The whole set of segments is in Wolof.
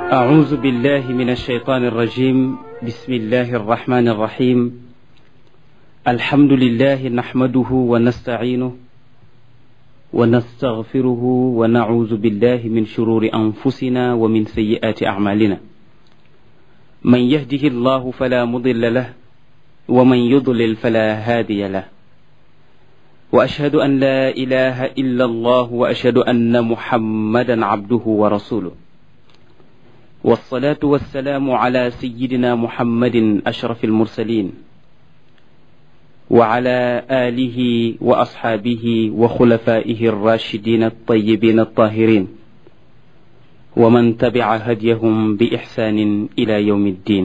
أعوذ بالله من الشيطان الرجيم بسم الله الرحمن الرحيم الحمد لله نحمده ونستعينه ونستغفره ونعوذ بالله من شرور أنفسنا ومن سيئات أعمالنا من يهده الله فلا مضل له ومن يضلل فلا هادي له وأشهد أن لا إله إلا الله وأشهد أن محمدا عبده ورسوله والصلاة والسلام على سيدنا محمد أشرف المرسلين وعلى آله وأصحابه وخلفائه الراشدين الطيبين الطاهرين ومن تبع هديهم بإحسان إلى يوم الدين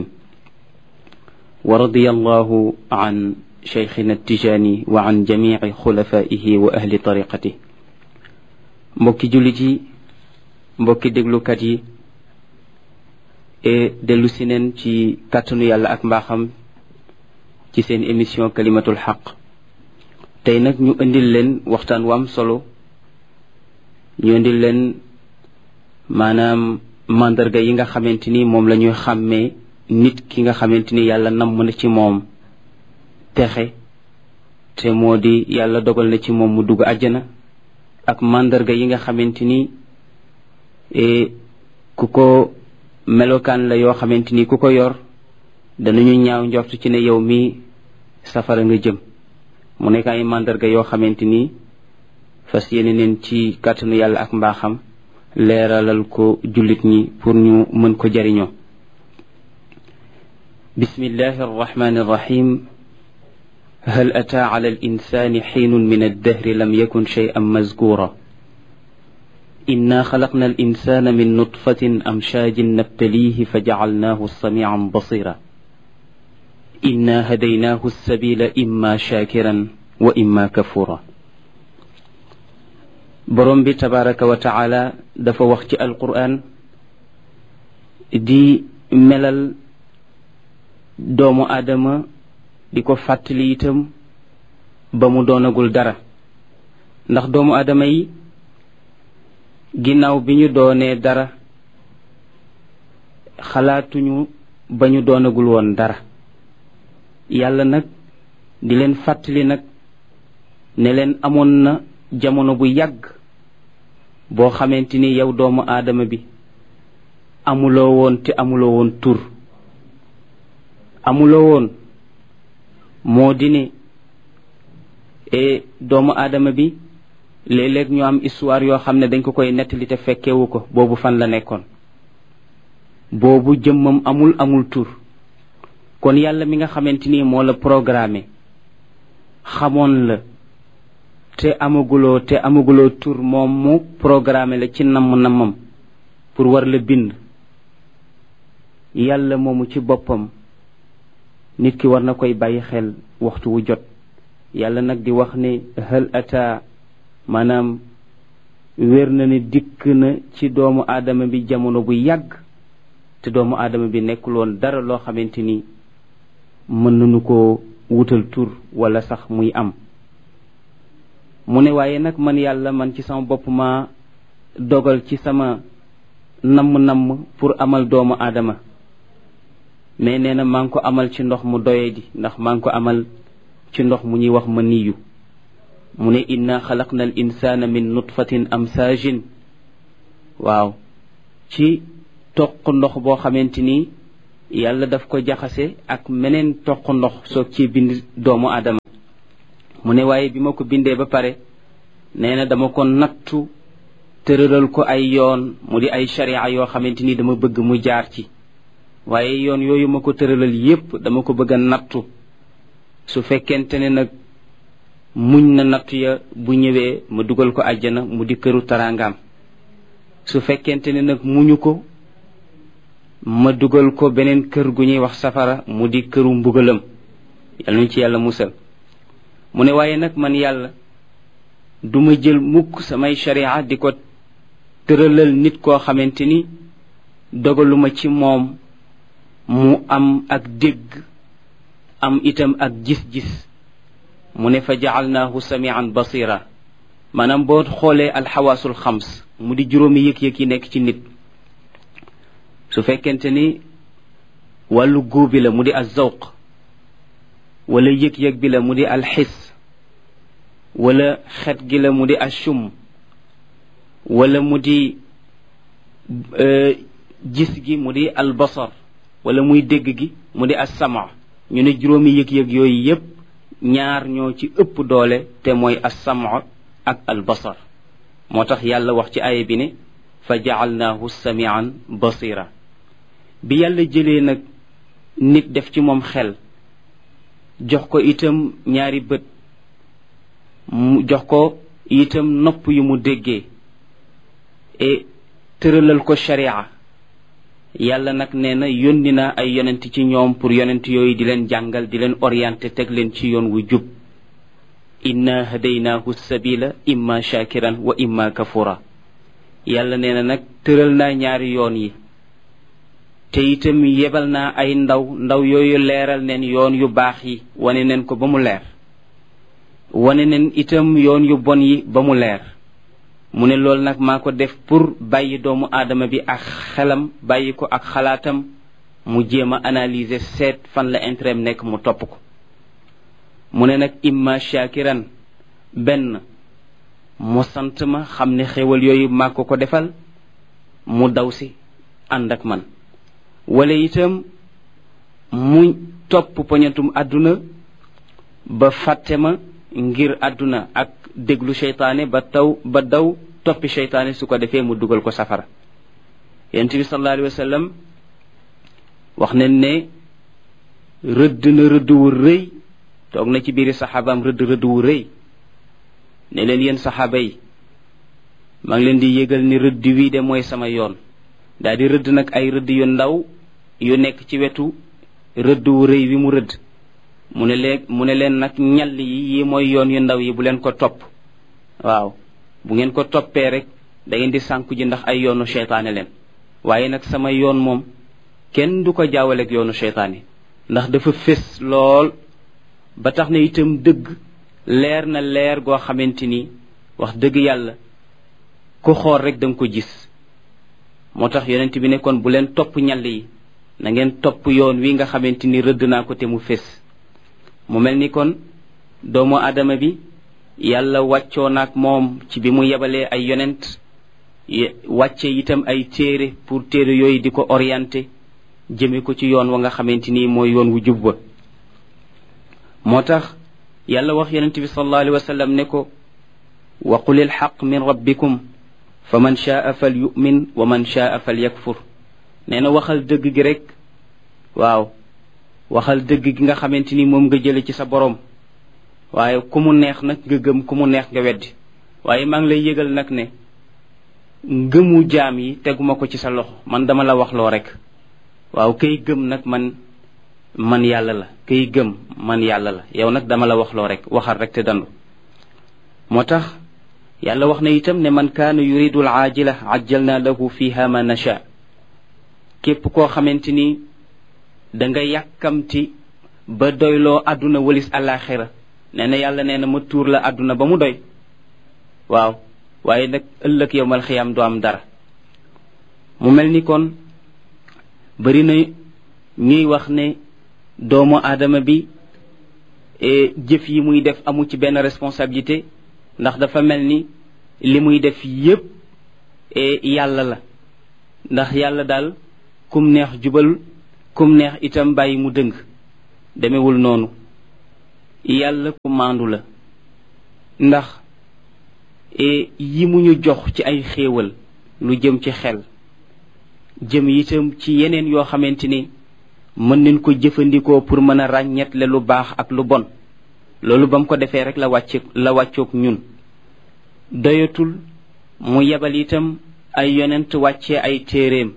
ورضي الله عن شيخنا التجاني وعن جميع خلفائه وأهل طريقته mbokki jullit yi mbokki déglukat yi dellu si neen ci kàttanu yàlla ak mbaaxam ci seen émission kalimatul xaq tey nag ñu indil leen waxtaan wu am solo ñu indil leen maanaam mandarga yi nga xamante ni moom la ñuy xàmmee nit ki nga xamante ni yàlla namm na ci moom texe te moo di yàlla dogal na ci moom mu dugg àjjana ak mandarga yi nga xamante ni ku ko melokaan la yoo xamante ni ku ko yor danañu ñaaw njort ci ne yow mi safara nga jëm mu nekk ay mandarga yoo xamante ni fas yéene neen ci kàttanu yàlla ak mbaaxam leeralal ko jullit ñi pour ñu mën ko jariñoo bismillahi arrahmani arrahim hal ataa ala al insani xiinun min addahri lam yakun shay'an mazkura إنا خلقنا الإنسان من نطفة أمشاج نبتليه فجعلناه سميعا بصيرا إنا هديناه السبيل إما شاكرا وإما كفورا borom bi tabaraka wa taala dafa wax ci alquran di melal doomu aadama di ko fàttali itam ba mu doonagul dara ndax doomu aadama yi ginnaaw bi ñu doonee dara xalaatuñu ba ñu doonagul woon dara yàlla nag di leen fàttali nag ne leen amoon na jamono bu yàgg boo xamante ni yow doomu aadama bi amuloo woon te amuloo woon tur amuloo woon moo di ne e doomu aadama bi léeg-léeg ñu am histoire yoo xam ne dañ ko koy nettali te fekkewu ko boobu fan la nekkoon boobu jëmmam amul amul tur kon yàlla mi nga xamante ni moo la programmé xamoon la te amaguloo te amaguloo tur moom mu programmé la ci namm nammam pour war la bind yàlla moomu ci boppam nit ki war na koy bàyyi xel waxtu wu jot yàlla nag di wax ne hal ata maanaam wér na ne dikk na ci doomu aadama bi jamono bu yàgg te doomu aadama bi nekkul woon dara loo xamante ni mën nañu ko wutal tur wala sax muy am mu ne waaye nag man yàlla man ci sama bopp ma dogal ci sama namm-namm pour amal doomu aadama mais nee na maa ngi ko amal ci ndox mu doye di ndax maa ngi ko amal ci ndox mu ñuy wax ma niyu mu ne inna xalaqna al insana min nutfatin amsaajin waaw ci toq ndox boo xamante ni yàlla daf ko jaxase ak meneen toq ndox soog ci bind doomu aadama mu ne waaye bi ma ko bindee ba pare nee na dama ko nattu tëralal ko ay yoon mu di ay sharia yoo xamante ni dama bëgg mu jaar ci waaye yoon yooyu ma ko tëralal yépp dama ko bëgg a nattu su fekkente ne nag muñ na nattu ya bu ñëwee ma dugal ko àjjana mu di këru taraangaam su fekkente ne nag muñu ko ma dugal ko beneen kër gu ñuy wax safara mu di këru mbugalam yàlla nañ ci yàlla musal mu ne waaye nag man yàlla duma jël mukk samay sharia di ko tëralal nit koo xamante ni dogaluma ci moom mu am ak dégg am itam ak gis-gis mu ne fa jaalnaahu samian basira maanaam boo xoolee alxawaasul xams mu di juróomi yëg-yëg yi nekk ci nit su fekkente ni wàllu góob bi la mu di azawq wala yëg-yëg bi la mu di alxis wala xet gi la mu di ashum wala mu di gis gi mu di albasar wala muy dégg gi mu di assama ñu ne juróomi yëg-yëg yooyu yépp ñaar ñoo ci ëpp doole te mooy assama ak albasar moo tax yàlla wax ci aaya bi ne fa jacalnaahu samian basira bi yàlla jëlee nag nit def ci moom xel jox ko itam ñaari bët mu jox ko itam nopp yu mu déggee e tëralal ko sharia yàlla nag nee na yónni na ay yonent ci ñoom pour yonent yooyu di leen jàngal di leen orienté teg leen ci yoon wu jub inna hadaynaahu sabila imma shakiran wa imma kafura yàlla nee na nag tëral naa ñaari yoon yi te itam yebal naa ay ndaw ndaw yooyu leeral neen yoon yu baax yi wane neen ko ba mu leer wane neen itam yoon yu bon yi ba mu leer mu ne loolu nag maa ko def pour bàyyi doomu aadama bi ak xelam bàyyi ko ak xalaatam mu jéem a analyser seet fan la intérêt nekk mu topp ko mu ne nag imma shakiran benn mu sant ma xam ne xéwal yooyu maa ko ko defal mu daw si ànd ak man wala itam mu topp poñatum àdduna ba fàtte ma ngir àdduna ak déglu seytaane ba taw ba daw toppi seytaane su ko defee mu dugal ko safara yonent bi sallallahu alayhi wa sallam wax nañ ne rëdd na rëdd wu rëy toog na ci biiri saxaabaam rëdd rëdd wu rëy ne leen yéen saxaaba yi maa ngi leen di yëgal ni rëdd wii de mooy sama yoon daal di rëdd nag ay rëdd yu ndaw yu nekk ci wetu rëdd wu rëy wi mu rëdd mu ne leen mu ne leen nag ñall yi yi mooy yoon yu ndaw yi bu leen ko topp waaw bu ngeen ko toppee rek da ngeen di sànku ji ndax ay yoonu seytaane leen waaye nag sama yoon moom kenn du ko jaawaleeg yoonu seytaane ndax dafa fés lool ba tax na itam dëgg leer na leer goo xamante ni wax dëgg yàlla ku xool rek da nga ko gis moo tax yonent bi ne kon bu leen topp ñall yi na ngeen topp yoon wi nga xamante ni rëdd naa ko te mu fés mu mel ni kon doomu aadama bi yàlla wàccoo naag moom ci bi mu yebalee ay yonent wàcce itam ay téere pour téere yooyu di ko orienté jëme ko ci yoon wa nga xamante ni mooy yoon wu jub ba moo tax yàlla wax yonent bi sallallahu alayhi wa sallam ne ko wa qul ilxaq min rabbikum fa man shaa fal yumin wa man shaa fal yakfur nee na waxal dëgg gi rek waaw waxal dëgg gi nga xamante ni moom nga jële ci sa borom waaye ku mu neex nag nga gëm ku mu neex nga weddi waaye maa ngi lay yëgal nag ne ngëmu jaam yi teguma ko ci sa loxo man dama la waxloo rek waaw kay gëm nag man man yàlla la kay gëm man yàlla la yow nag dama la waxloo rek waxal rek te dandu moo tax yàlla wax na itam ne man kaana yuridu al aajila ajjalna lahu fiha ma nasha képp koo xamante ni da nga yàkkamti ba doyloo àdduna walis àllaaxira nee na yàlla nee na ma tuur la àdduna ba mu doy waaw waaye nag ëllëg yowmal xiyaam du am dara mu mel ni kon bari na ñuy wax ne doomu aadama bi jëf yi muy def amu ci benn responsabilité ndax dafa mel ni li muy def yépp yàlla la ndax yàlla daal kum neex jubal kum neex itam bàyyi mu dëng demewul noonu yàlla ku maandu la ndax yi mu ñu jox ci ay xéewal lu jëm ci xel jëm itam ci yeneen yoo xamante ni mën nañ ko jëfandikoo pour mën a ràññetle lu baax ak lu bon loolu ba mu ko defee rek la wàcce la wàccoog ñun doyatul mu yebal itam ay yonent wàccee ay téeréem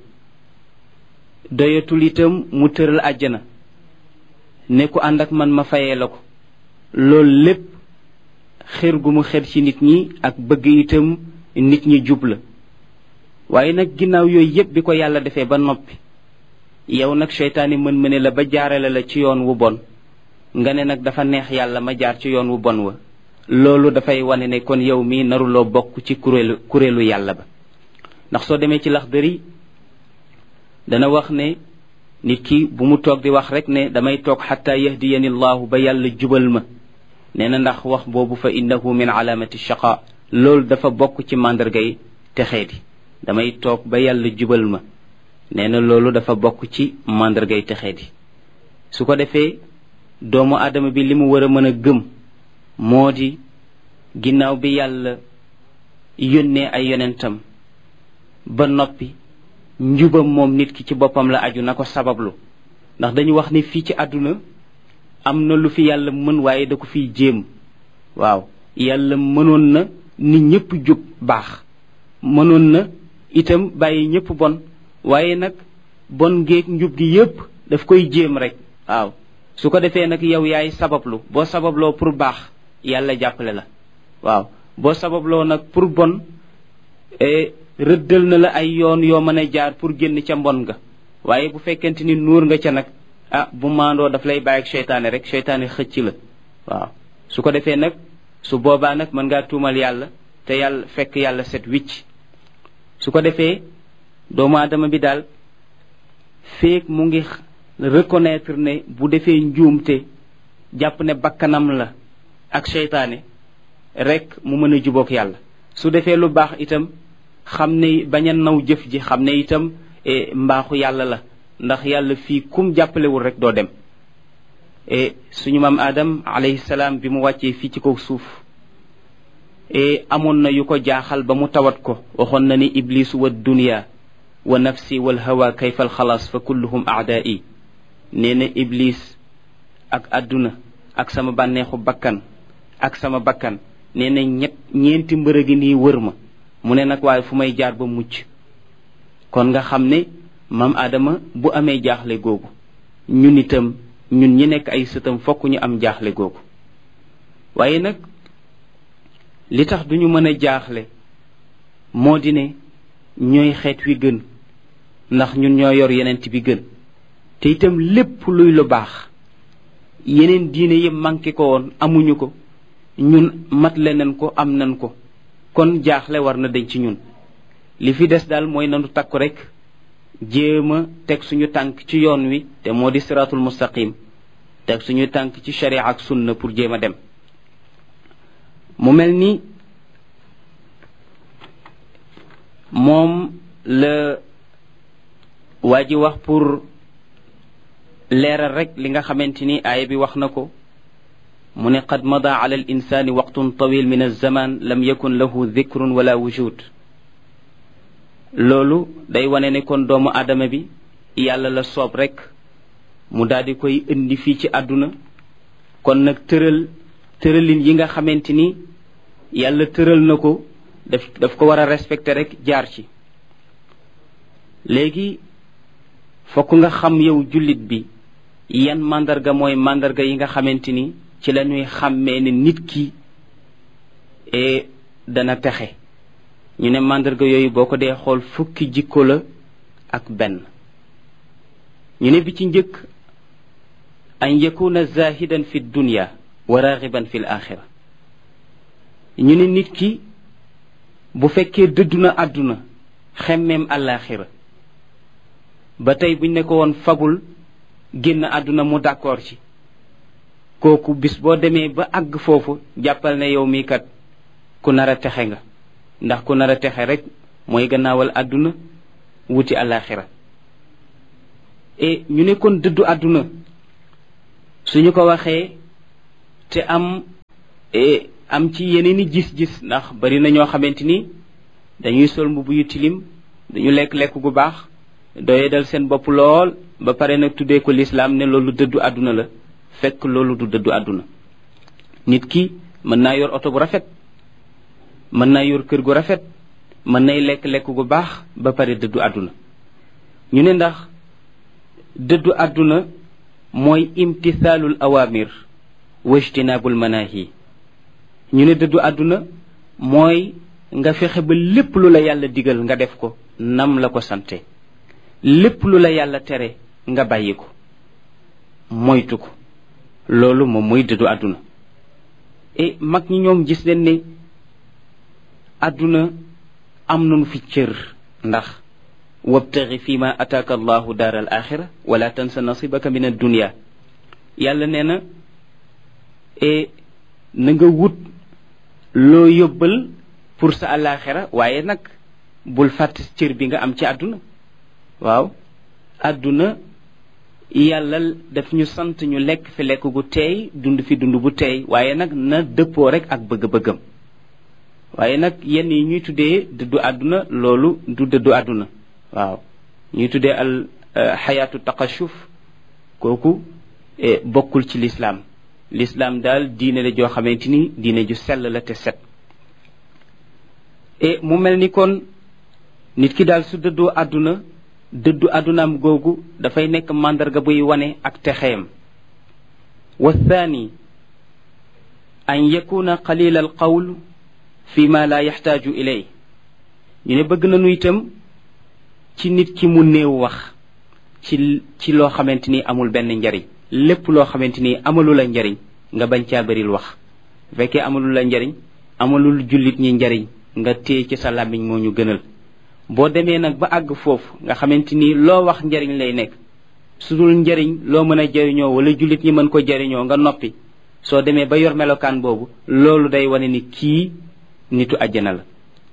doyatul itam mu tëral àjjana ne ku ànd ak man ma fayee la ko loolu lépp xër gu mu xër ci nit ñi ak bëgg itam nit ñi jub la waaye nag ginnaaw yooyu yépp bi ko yàlla defee ba noppi yow nag seytaane mën mëne la ba jaarale la ci yoon wu bon nga ne nag dafa neex yàlla ma jaar ci yoon wu bon wa loolu dafay wane ne kon yow mi naruloo bokk ci kuréelu kuréelu yàlla ba ndax soo demee ci Laxdari dana wax ne nit ki bu mu toog di wax rek ne damay toog xataa yahdiyani llahu ba yàlla jubal ma nee na ndax wax boobu fa innahu min alaamati shaqa loolu dafa bokk ci màndargay texeedi damay toog ba yàlla jubal ma nee na loolu dafa bokk ci màndargay texeedi su ko defee doomu aadama bi li mu war a mën a gëm moo di ginnaaw bi yàlla yónnee ay yonentam ba noppi njubam moom nit ki ci boppam la aju na ko sabablu ndax dañu wax ni fii ci àdduna am na lu fi yàlla mën waaye da ko fiy jéem waaw yàlla mënoon na nit ñëpp jub baax mënoon na itam bàyyi ñëpp bon waaye nag bon géeg njub gi yépp daf koy jéem rek waaw su ko defee nag yow yaay sabablu boo sababloo pour baax yàlla jàppale la waaw boo sababloo nag pour bon rëddal na la ay yoon yoo mën a jaar pour génn ca mbon nga waaye bu fekkente ni nuur nga ca nag ah bu maandoo daf lay bàyyi ak seytaane rek seytaane xëcc la waaw su ko defee nag su boobaa nag mën ngaa tuumal yàlla te yàlla fekk yàlla set wicc su ko defee doomu aadama bi daal feek mu ngi reconnaître ne bu defee njuumte jàpp ne bakkanam la ak seytaane rek mu mën a jubook yàlla su defee lu baax itam xam ne bañ a naw jëf ji xam ne itam mbaaxu yàlla la ndax yàlla fii kum jàppalewul rek doo dem suñu maam Adam alayhi salaam bi mu wàccee fii ci kaw suuf amoon na yu ko jaaxal ba mu tawat ko waxoon na ni iblisu wa dunya wa nafsi wal hawa kayfa al xalaas fa kulluhum aadaai nee na iblis ak àdduna ak sama bànneexu bakkan ak sama bakkan nee na ñett ñeenti mbërë gi nii wër ma mu ne nag waaye fu may jaar ba mucc kon nga xam ne maam Adama bu amee jaaxle googu ñun itam ñun ñi nekk ay sëtam fokk ñu am jaaxle googu waaye nag li tax duñu mën a jaaxle moo di ne ñooy xeet wi gën ndax ñun ñoo yor yenent bi gën te itam lépp luy lu baax yeneen diine yëpp manqué ko woon amuñu ko ñun mat leneen ko am nan ko kon jaaxle war na dañ ci ñun li fi des daal mooy nanu takku rek jéem a teg suñu tànk ci yoon wi te moo di siratul mustaqim teg suñu tànk ci sharia ak sunna pour jéem a dem mu mel ni moom la waa ji wax pour leeral rek li nga xamante ni aaya bi wax na ko mu ne qad mada ala al insani waqtun tawil min alzaman lam yakun lahu dhikrun wala wujud loolu day wane ne kon doomu aadama bi yàlla la soob rek mu daal di koy indi fii ci àdduna kon nag tëral tëralin yi nga xamante ni yàlla tëral na ko daf daf ko war a respecter rek jaar ci léegi fokk nga xam yow jullit bi yan màndarga mooy màndarga yi nga xamante ni ci la ñuy xàmmee ne nit ki e dana texe ñu ne màndarga yooyu boo ko dee xool fukki jikko la ak benn ñu ne bi ci njëkk an yakuna zahidan fi dunya wa raxiban fi l axira ñu ne nit ki bu fekkee dëddu na àdduna xemmeem àllaaxira ba tey buñ ne ko woon fagul génn àdduna mu d'accord ci kooku bis boo demee ba àgg foofu jàppal ne yow mii kat ku nar a texe nga ndax ku nar a texe rek mooy gannaawal àdduna wuti àllaaxira e ñu ne kon dëddu àdduna suñu ko waxee te am am ci yeneen i gis-gis ndax bari na ñoo xamante ni dañuy sol mbubb yu tilim dañu lekk lekk gu baax doye dal seen bopp lool ba pare nag tuddee ko lislaam ne loolu dëddu àdduna la fekk loolu du dëddu àdduna nit ki mën naa yor oto bu rafet mën naa yor kër gu rafet mën nay lekk lekk gu baax ba pare dëddu àdduna ñu ne ndax dëddu àdduna mooy imtisaalul awamir wa ijtinaabul manahi ñu ne dëddu àdduna mooy nga fexe ba lépp lu la yàlla digal nga def ko nam la ko sante lépp lu la yàlla tere nga bàyyi ko moytu ko loolu moom mooy dëddu àdduna e mag ñi ñoom gis leen ne àdduna am nañu fi cër ndax wabtaxi fi ma ataaka allahu daar al axira wala tansa nasibaka min addunia yàlla nee na e na nga wut loo yóbbal pour sa alaxira waaye nag bul fàtte cër bi nga am ci àdduna waaw àdduna yàlla daf ñu sant ñu lekk fi lekk gu teey dund fi dund bu teey waaye nag na dëppoo rek ak bëgg-bëggam waaye nag yenn yi ñuy tuddee dëddu àdduna loolu du dëddu àdduna waaw ñuy tuddee al xayaatu taqashuf kooku bokkul ci lislaam lislaam daal diine la joo xamante ni diine ju sell la te set e mu mel ni kon nit ki daal su dëddoo àdduna dëddu àddunaam googu dafay nekk màndarga buy wane ak texeem wa thani an yakuna qalila al qawl fi ma la yaxtaaju ilay ñu ne bëgg nañu itam ci nit ki mu néew wax ci ci loo xamante ni amul benn njariñ lépp loo xamante ni amalu la njariñ nga bañ caa bëril wax bu fekkee amalu la njariñ amalul jullit ñi njariñ nga téye ci sa làmmiñ moo ñu gënal boo demee nag ba àgg foofu nga xamante ni loo wax njariñ lay nekk su dul njariñ loo mën a jariñoo wala jullit ñi mën ko jariñoo nga noppi soo demee ba yor melokaan boobu loolu day wane ni kii nitu àjjana la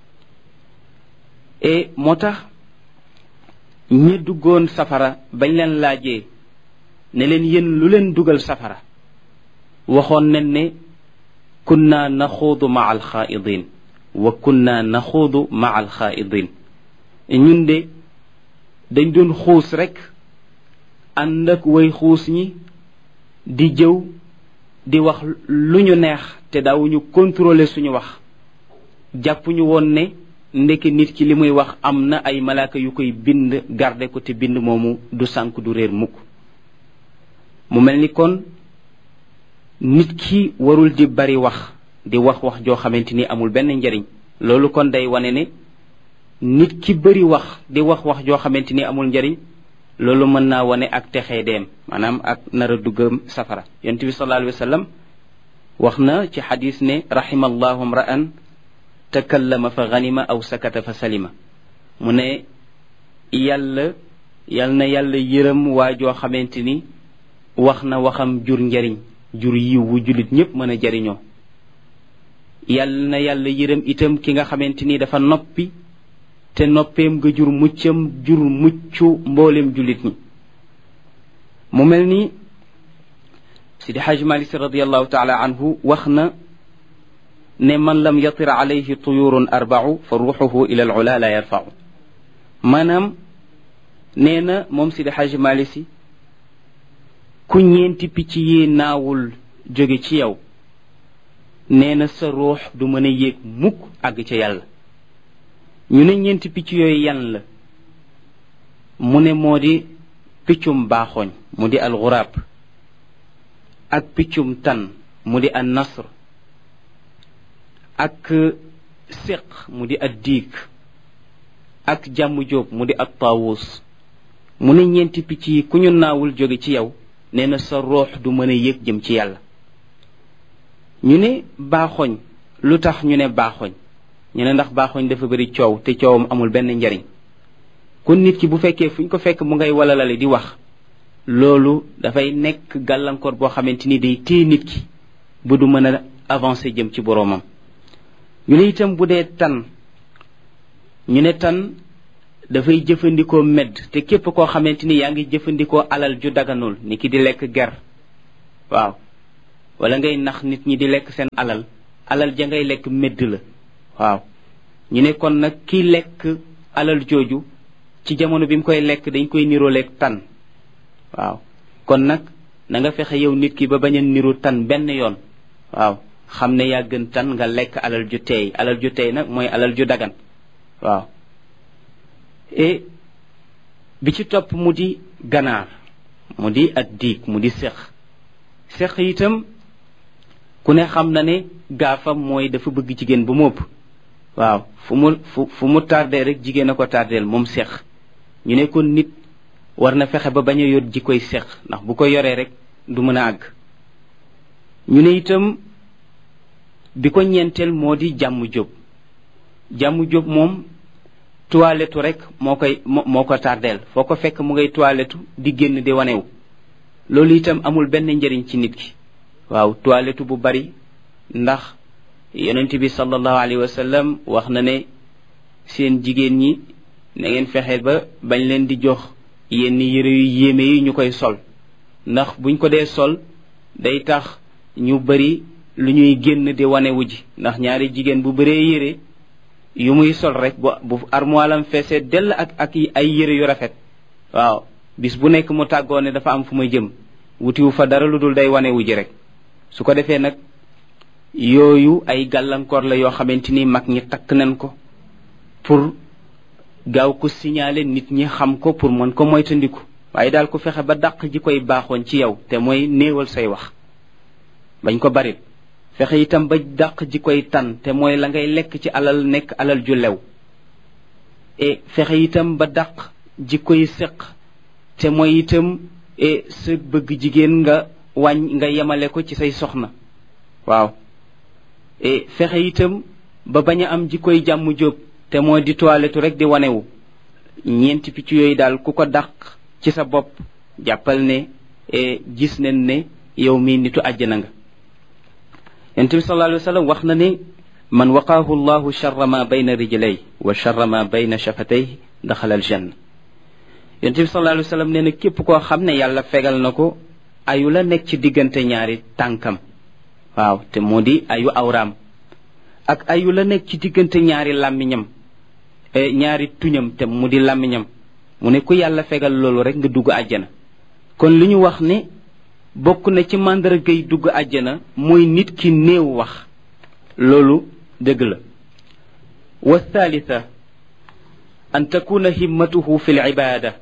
e moo tax ñi duggoon safara bañ leen laajee ne leen yéen lu leen dugal safara waxoon nañ ne kunna naxuudu maa alxaaidin wa kunna naxuudu maa alxaaidin ñun de dañ doon xuus rek ànd ak way xuus ñi di jëw di wax lu ñu neex te daawuñu contrôler suñu wax jàpp ñu woon ne ndeke nit ki li muy wax am na ay malaaka yu koy bind garde ko te bind moomu du sànk du réer mukk mu mel ni kon nit ki warul di bari wax di wax wax joo xamante ni amul benn njariñ loolu kon day wane ne nit ki bari wax di wax wax joo xamante ni amul njariñ loolu mën naa wane ak texee deem maanaam ak nara duggam safara yonent bi sallallahu alayhi wa sallam wax na ci xadis ne rahimallahu mra'an takallama fa ganima aw sakata fa salima mu ne yàlla yal na yàlla yërëm waa joo xamante ni wax na waxam jur njariñ jur yiw wu jullit ñépp mën a jariñoo yal na yàlla yërëm itam ki nga xamante ni dafa noppi te noppeem nga jur muccam jur muccu mboolem jullit ñi mu mel ni sidi xaj malik si radiallahu taala anhu wax na ne man lam yatir alayhi tuyurun arbau fa ruuxuhu ila al ula la yarfau maanaam nee na moom sidi xaj malik si ku ñeenti picc yi naawul jóge ci yow nee na sa ruux du mën a yéeg mukk àgg ca yàlla ñu ne ñeenti picc yooyu yan la mu ne moo di piccum baaxooñ mu di alxuraab ak piccum tan mu di an nasr ak séq mu di ad diig ak jàmm jóob mu di at taawus mu ne ñeenti picc yi ku ñu naawul jóge ci yow nee na sa ruux du mën a yéeg jëm ci yàlla ñu ne baaxoñ lu tax ñu ne baaxoñ ñu ne ndax baaxoñ dafa bëri coow te coowam amul benn njariñ kon nit ki bu fekkee fu ñu ko fekk mu ngay walalale di wax loolu dafay nekk gàllankoor boo xamante ni day téye nit ki bu du mën a avancer jëm ci boroomam ñu ne itam bu dee tan ñu ne tan dafay jëfandikoo medd te képp koo xamante ni yaa ngi jëfandikoo alal ju daganul ni ki di lekk ger waaw wala ngay nax nit ñi di lekk seen alal alal ja ngay lekk medd la waaw ñu ne kon nag ki lekk alal jooju ci jamono bi mu koy lekk dañ koy niroo lekk tan waaw kon nag na nga fexe yow nit ki ba bañ a niru tan benn yoon waaw xam ne yaa gën tan nga lekk alal ju teey alal ju teey nag mooy alal ju dagan waaw et bi ci topp mu di ganaar mu di at diig mu di sex sex itam ku ne xam na ne gaafam mooy dafa bëgg jigéen ba mu ëpp waaw fu mu fu fu mu tardé rek jigéen a ko tardeel moom sex ñu ne kon nit war na fexe ba bañ a yor ji koy sex ndax bu ko yoree rek du mën a àgg ñu ne itam bi ko ñeenteel moo di jàmm jóg jàmm jóg moom toilettu rek moo koy moo ko tardeel foo ko fekk mu ngay toilettu di génn di wanewu loolu itam amul benn njëriñ ci nit ki waaw toilettu bu bari ndax yonent bi sallallahu alayhi wa sallam wax na ne seen jigéen ñi na ngeen fexe ba bañ leen di jox yenn yére yu yéeme yi ñu koy sol ndax buñ ko dee sol day tax ñu bari lu ñuy génn di wanewu ji ndax ñaari jigéen bu bëree yére yu muy sol rek bu bu armoilam feesee dell ak ak ay yére yu rafet waaw bis bu nekk mu tàggoo ne dafa am fu may jëm wutiwu fa dara lu dul day wanewu ji rek su ko defee nag yooyu ay gàllankoor la yoo xamante ni mag ñi takk nañ ko pour gaaw ko signaler nit ñi xam ko pour mën ko moytandiku waaye daal ku fexe ba dàq ji koy baaxoon ci yow te mooy néewal say wax bañ ko bari fexe itam ba dàq ji koy tan te mooy la ngay lekk ci alal nekk alal ju lew e fexe itam ba dàq ji koy séq te mooy itam e sa bëgg jigéen nga wàññ nga yemale ko ci say soxna waaw e fexe itam ba bañ a am ji koy jàmm jóob te moo di toilettu rek di wanewu ñeenti picc yooyu daal ku ko dàq ci sa bopp jàppal ne gis nañ ne yow mii nitu àjjana nga yonent bi sallallahu alayhi wa sallam wax na ne man waqaahu llahu charra ma bayna rijlay wa charra ma bayna shafatay daxala aljanna yonent bi sallallahu alayhi wa sallam nee na képp koo xam ne yàlla fegal na ko ayu la nekk ci diggante ñaari tànkam waaw te moo di ayu awraam ak ayu la nekk ci diggante ñaari làmmiñam ñaari tuñam te mu di làmmiñam mu ne ku yàlla fegal loolu rek nga dugg àjjana kon li ñu wax ne bokk na ci màndargay dugg àjjana mooy nit ki néew wax loolu dëgg la wa thalitha an takuna himmatuhu fi l ibada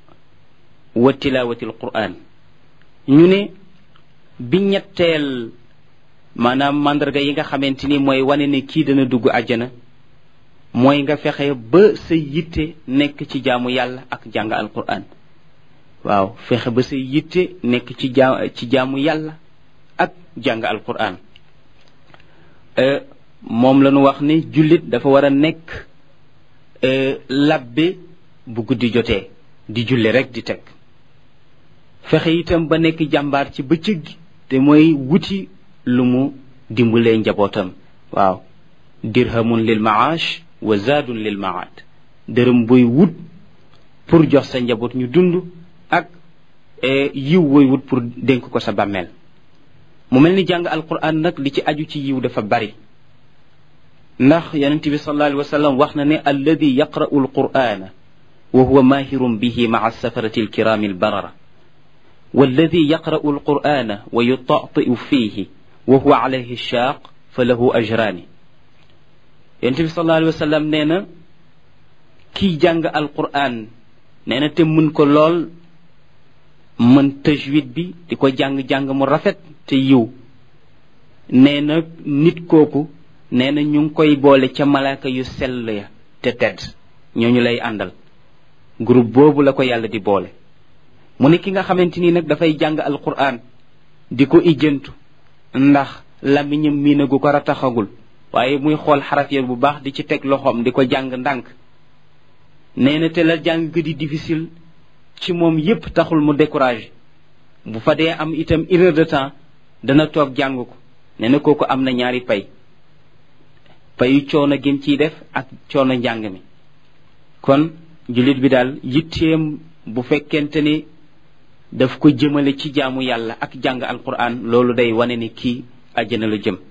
wa tilawati al quran ñu ne bi ñetteel maanaam màndarga yi nga xamante ni mooy wane ne kii dana dugg àjjana mooy nga fexe ba sa yitte nekk ci jaamu yàlla ak jàng alquran waaw fexe ba sa yitte nekk ci jaa ci jaamu yàlla ak jàng alquran moom la ñu wax ne jullit dafa war a nekk labbe bu guddi jotee di julli rek di teg fexe itam ba nekk jàmbaar ci bëccëg gi te mooy wuti lu mu dimbalee njabootam waaw dirhamun lil maash wa zaadun lil maad dërëm buy wut pour jox sa njaboot ñu dund ak yiw booy wut pour dénk ko sa bàmmeel mu mel ni jàng alquran nag li ci aju ci yiw dafa bari ndax yonent bi sallallahu alayhi wa sallam wax na ne alladi yaqra'u alqur'ana wa huwa mahirun bihi ma'a safarati alkirami albarara والذي يقرأ القرآن ويطأطئ فيه وهو عليه الشاق فله أجران ينتبه صلى الله عليه وسلم نينا كي جانغ القرآن نينا تمن كو لول من تجويد بي ديكو جانغ جانغ مو رافت تي يو نينا نيت كوكو نينا ñu koy boole ca malaaka yu sell ya te tedd ñooñu lay àndal groupe boobu la ko yàlla di boole mu ne ki nga xamante ni nag dafay jàng alquran di ko ijjantu ndax lamiñam miinagu ko rataxagul waaye muy xool xaraf ya bu baax di ci teg loxoom di ko jàng ndànk nee na te la jàng di difficile ci moom yépp taxul mu découragé bu fa dee am itam une heure de temps dana toog jàng ko nee na kooku am na ñaari pay payu coono gim ciy def ak coono njàng mi kon jullit bi daal yitteem bu fekkente ni daf ko jëmale ci jaamu yàlla ak jàng alquran loolu day wane ni kii àjjana la jëm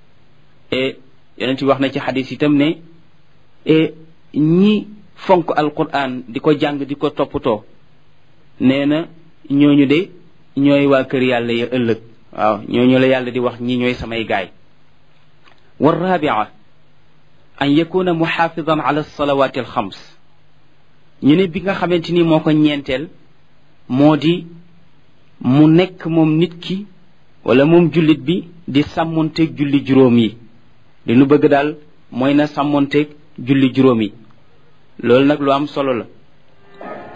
e yonent bi wax na ci xadis itam ne e ñi fonk alquran di ko jàng di ko toppatoo nee na ñooñu de ñooy waa kër yàlla ya ëllëg waaw ñooñu la yàlla di wax ñi ñooy samay gaay والرابعة أن يكون محافظا على الصلوات الخمس ñu ne bi nga xamante ni moo ko ñeenteel moo di mu nekk moom nit ki wala moom jullit bi di sàmmonteeg julli juróom yi li nu bëgg daal mooy na sàmmonteeg julli juróom yi loolu nag lu am solo la